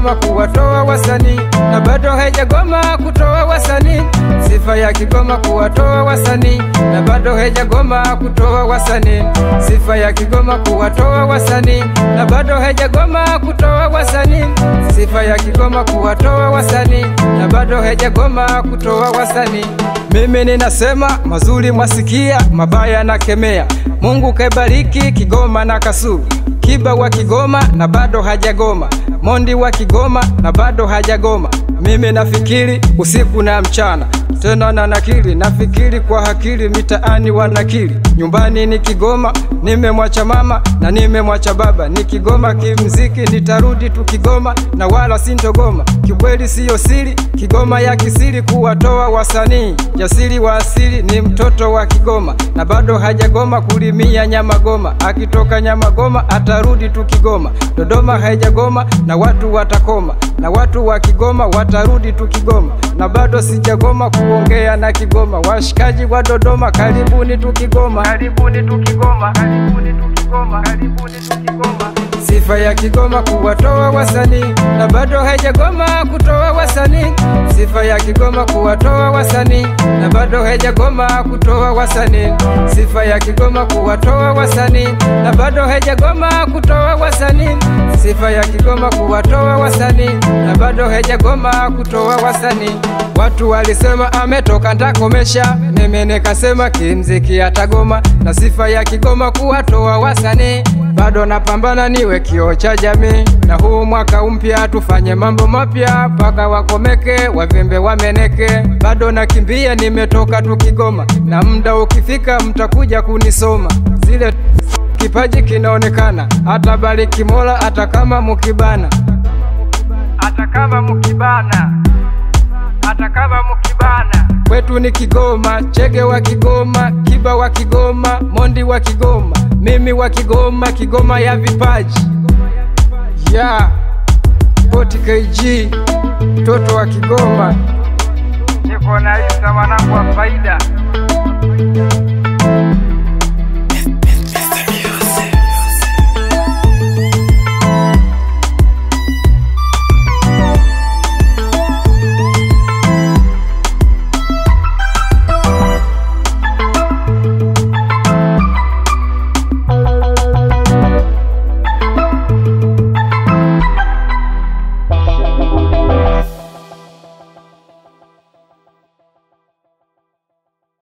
Kigoma kuwatoa wasanii na bado haijagoma kutoa wasanii. Sifa ya Kigoma kuwatoa wasanii na bado haijagoma kutoa wasanii. Sifa ya Kigoma kuwatoa wasanii na bado haijagoma kutoa wasanii. Sifa ya Kigoma kuwatoa wasanii na bado haijagoma kutoa wasanii. Mimi ninasema mazuri mwasikia, mabaya nakemea. Mungu kaibariki Kigoma na Kasulu, Kiba wa Kigoma na bado hajagoma, Mondi wa Kigoma na bado hajagoma. Mimi nafikiri usiku na mchana tena na nakili, nafikiri kwa hakili, mitaani wanakili. Nyumbani ni Kigoma, nimemwacha mama na nimemwacha baba, ni Kigoma kimziki, nitarudi tu Kigoma na wala sintogoma. Kikweli siyo siri, Kigoma ya kisiri kuwatoa wasanii. Jasiri wa asili ni mtoto wa Kigoma na bado hajagoma kulimia Nyamagoma. Akitoka Nyamagoma atarudi tu Kigoma. Dodoma haijagoma na watu watakoma, na watu wa Kigoma watarudi tu Kigoma, na bado sijagoma kuongea na Kigoma. Washikaji wa Dodoma, karibuni tu Kigoma, karibuni tu Kigoma, karibuni tu Kigoma, karibuni tu Kigoma. Sifa ya Kigoma kuwatoa wasanii na bado haijagoma kutoa wasanii. Sifa ya Kigoma kuwatoa wasanii na bado haijagoma kutoa wasanii. Sifa ya Kigoma kuwatoa wasanii na bado haijagoma kutoa wasanii. Sifa ya Kigoma kuwatoa wasanii na bado haijagoma kutoa wasanii. Watu walisema ametoka ntakomesha, mimi nikasema kimziki atagoma, na sifa ya Kigoma kuwatoa wasanii bado napambana niwe kioo cha jamii, na huu mwaka mpya tufanye mambo mapya mpaka wakomeke, wavimbe wameneke. Bado nakimbia, nimetoka tu Kigoma, na muda ukifika mtakuja kunisoma. Zile kipaji kinaonekana, hata bariki Mola, hata kama mukibana, hata kama mukibana, hata kama mukibana. Kwetu ni Kigoma, Chege wa Kigoma, Kiba wa Kigoma, Mondi wa Kigoma, mimi wa Kigoma, Kigoma ya vipaji ya yeah. Poti KG, mtoto wa Kigoma.